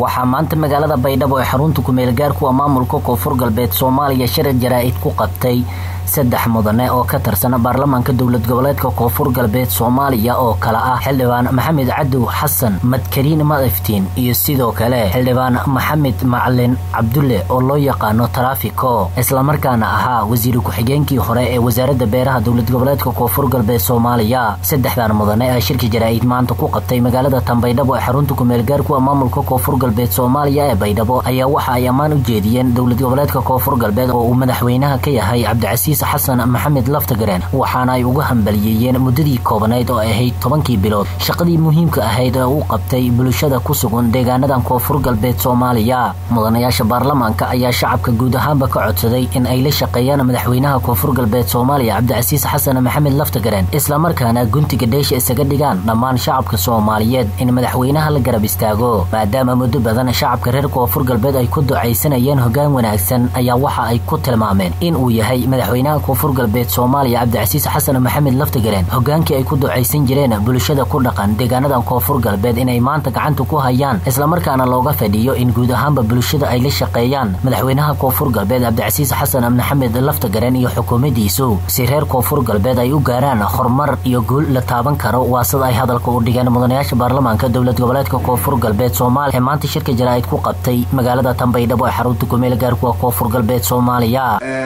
waxaa maanta magaalada baydhabo ee xarunta kumeelgaarkuwa maamulka koonfur galbeed soomaaliya shir jaraa'id ku qabtay saddex mudane oo ka tirsan baarlamaanka dowlad goboleedka koonfur galbeed soomaaliya oo kale ah xildhibaan maxamed cadow xasan madkariin madiftiin iyo sidoo kale xildhibaan maxamed macalin cabdulle oo loo yaqaano taraafiko islamarkaana ahaa wasiir ku-xigeenkii hore ee wasaaradda beeraha dowlad goboleedka koonfur galbeed soomaaliya saddexdan mudane ee shirka jaraa'id maanta ku qabtay magaalada tanbaydhabo ee xarunta kumeelgaarkuwa maamulka koonfur galbeed soomaaliya ee baydhabo ayaa waxa ay ammaan u jeediyeen dowlad goboleedka koonfur galbeed oo uu madaxweynaha ka yahay cabdicasiis xasan maxamed laftagareen waxaana ay uga hambaliyeeyeen muddadii koobanayd oo ahayd tobankii bilood shaqadii muhiimka ahayd ee uu qabtay bulshada ku sugan deegaanadan koonfur galbeed soomaaliya mudanayaasha baarlamaanka ayaa shacabka guud ahaanba ka codsaday in ay la shaqeeyaan madaxweynaha koonfur galbeed soomaaliya cabdicasiis xasan maxamed laftagareen islamarkaana guntiga dheesha isaga dhigaan dhammaan shacabka soomaaliyeed in madaxweynaha la garab istaago maadaama muddo badan shacabka reer koonfur galbeed ay ku ducaysanayeen hogaan wanaagsan ayaa waxa ay ku tilmaameen in uu yahay madaxweynaha koonfur galbeed soomaaliya cabdicasiis xasan maxamed laftagareen hogaankii ay ku ducaysan jireen bulshada ku dhaqan deegaanadan koonfur galbeed inay maanta gacanta ku hayaan islamarkaana looga fadhiyo in guud ahaanba bulshada ay la shaqeeyaan madaxweynaha koonfur galbeed cabdicasiis xasan maxamed laftagareen iyo xukuumaddiisu si reer koonfur galbeed ay u gaaraan horumar iyo guul la taaban karo waa sida ay hadalka u dhigeen mudanayaasha baarlamaanka dowlad goboleedka koonfur galbeed soomaaliya ee maanta shirka jaraa'id ku qabtay magaalada tanbaydhabo ee xarunta kumeel gaarkuwa koonfur galbeed soomaaliya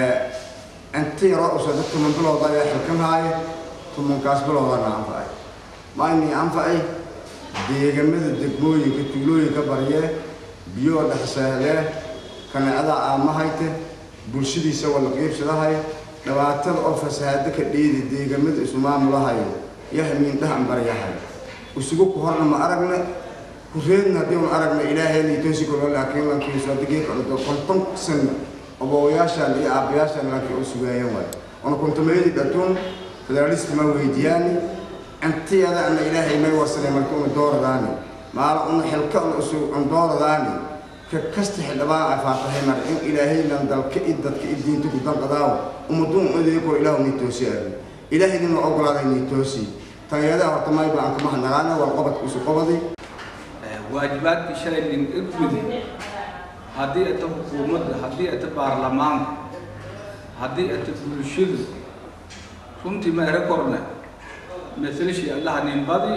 intii hore usoo dad tuman bilowda ayaa xilkanhaaye tumankaas bilowdana anfacay maaynii anfacay deegamada degmooyinka tuulooyinka baryee biyoo dhexseehlee kaneecada aamahayte bulshadiisa wala qiibsadahay dhibaatada oo fasahaado ka dheedi deegamada isu maamulahayo yahmiindhahan baryahay isugu ku horna ma aragna kureedna haddii un aragna ilaahayna toosi karo laakiin lankiisu hadigii kacdo konton sana obowayaashan iyo aabbayaashan laakiin oo sugaayeen waay ona kuntumaydi dhatuun federalisti ma weydiyaani intiyada ana ilaahay may wasanay marka una dooradaani maala una xilka una isu un dooradaani ka kasta xildhibaan ay faatahay mar in ilaahaynan dalka i dadka i diinta ku danqadaawo ummaduun adeegoo ilaahu nii toosi aadi ilaahayna ogolaaday nii toosi tanyadaha horta mayba aan kama hadnaqaana waa qobadka isu qobaday waajibaadkii shalay lingegudi haddii ata xukuumadda haddii ata baarlamaanka haddii ata bulshadu runtii meere korne masalashii allaha ninbadi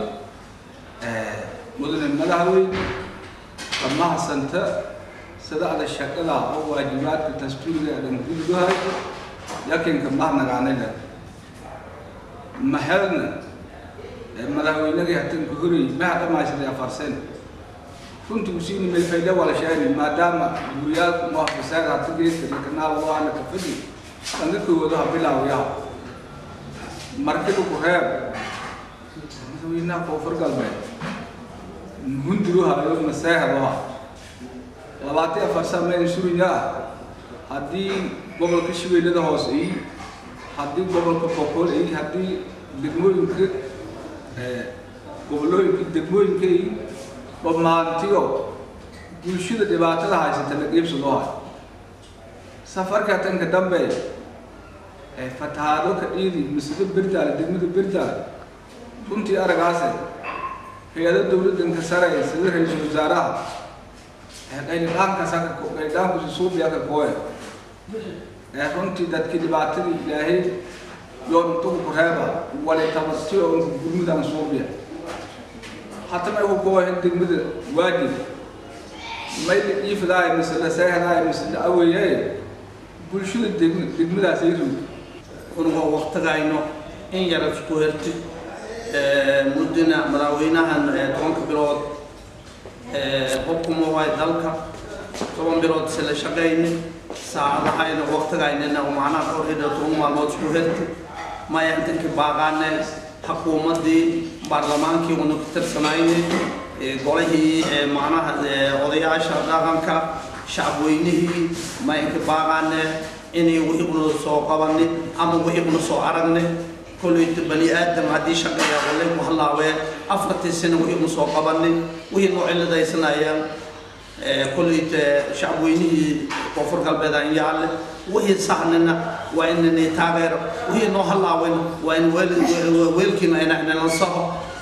mudane madaxweyne dhamahasanta sadaada shaqada oo waajibaadka dastuuriga adan gudgahay yakinka mahnagaanayna mahelna madaxweynadii hatanka horay maha dhamayshaday afarsen runtii usiini melfayda wala sheegay maadaama guriyaalku muhafisaada hata geeska kanaal waana ka fadi dhanka koowado ha bilaawayaa markida ku reeb madaxweynaha koonfur galbeed hundiruhayo maseehdoha labaatan afar samayn suriyaa haddii gobolka shabeellada hoose iyo haddii gobolka boqol iyo haddii degmooyinka gobolooyinka degmooyinka iyo bamaantiyo bulshada dhibaatada haysata la qiibsadoo hay safarka tanka dambe fatahaado ka dhiidi masjida berdaale degmada berdaale runtii aragaase hay-ada dowladdanka sare sida ra-iisul wasaaraha qaydhaankusi suubiya ka kooya runtii dadkii dhibaatadii ilaahay yoon intugu ku reeba wali tabatiyo inka gurmudan suubiya hata may ku kooyahin degmada waajib may la dhiifadaay mise la seehdaay mise la aweeyay bulshada degmadaas ay rug unuga waqtigayno in yara isku herti muddina madaxweynahan tobanka bilood xukuma waay dalka toban bilood se la shaqayni saacadahayna waqtigaynina macnaha korhida toban maalmood isku herti maya intanki baaqaane xukuumaddii baarlamaankii una ku tirsanayni golihii macnaha odayaasha dhaqanka shacabweynihii maynka baaqaane inay wixii una soo qabani ama wixii una soo aragne kolleyta bani aadam haddii shaqeeya walay ku halaawee afartii sano wixii una soo qabani wixii noo ciladaysanayaan kolleyta shacabweynihii koonfur galbeed aan yaalle wixii sahnina waa inani taageero wixii noo halaawin waa in weelkiina inalansaho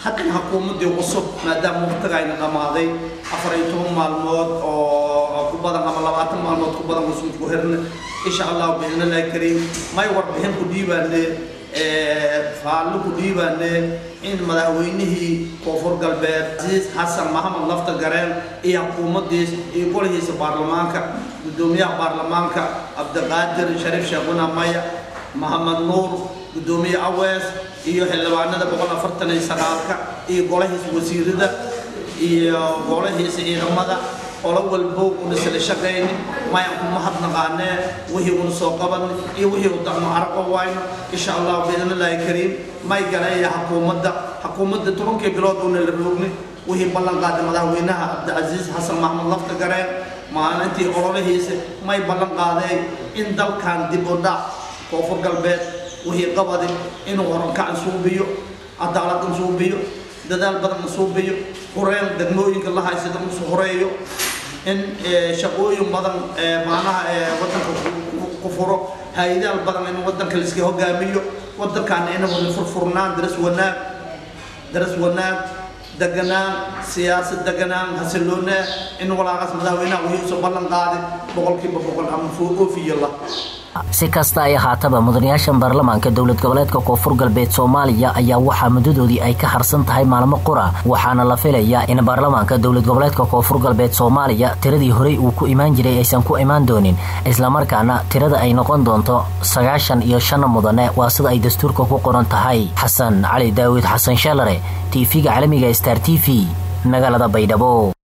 haddana xukuumaddii cusub maadaama waqtigayna dhammaaday afar iyo toban maalmood oo ku badan ama labaatan maalmood ku badan usun ku herna insha allahu biidnillahi kariim may warbixin ku dhiibaane faallo ku dhiibaane in madaxweynihii koonfur galbeed casiis xasan maxamed lafta gareen iyo xukuumaddiis iyo golihiisa baarlamaanka gudoomiyaha baarlamaanka cabdiqaadir shariif sheekhuna maya maxamed nuur gudoomiye awees iyo xildhibaanada boqol afartan iyo sagaalka iyo golahiisa wasiirada iyo golahiisa ciidamada ola walbo una sila shaqayni mayan kuma hadnaqaanee wixii una soo qaban iyo wixii u dacno araqo wayno insha allah biidnillahi kariim may galeeya xukuumadda xukuumadda tobankii bilood una la roogni wixii ballan qaaday madaxweynaha cabdicasiis xasan maxamed lafta gareen maalintii ololahiisa may ballan qaadeen in dalkan dib u dhac koonfur galbeed wixii qabadi inuu horankacan suubiyo cadaalad suubiyo dadaal badan suubiyo horeen degmooyinka la haysada usu horeeyo in shaqooyin badan macnaha wadanka ku furo hay-adaal badan in wadanka laiska hogaamiyo wadankaana inuu furfurnaan daras wanaag daras wanaag deganaan siyaasad deganaan hasiloonaa in walaaqaas madaxweynaha wixii usoo ballan qaaday boqolkiiba boqol ama oofiyo la si kasta ay ahaataba mudanayaashan baarlamaanka dowlad goboleedka koonfur galbeed soomaaliya ayaa waxaa muddadoodii ay ka harsan tahay maalmo qura waxaana la filayaa in baarlamaanka dowlad goboleedka koonfur galbeed soomaaliya tiradii horey uu ku imaan jiray aysan ku imaan doonin islamarkaana tirada ay noqon doonto sagaashan iyo shan mudane waa sida ay dastuurka ku qoran tahay xasan cali daawid xasan sheelare tv-ga caalamiga star t v magaalada baydhabo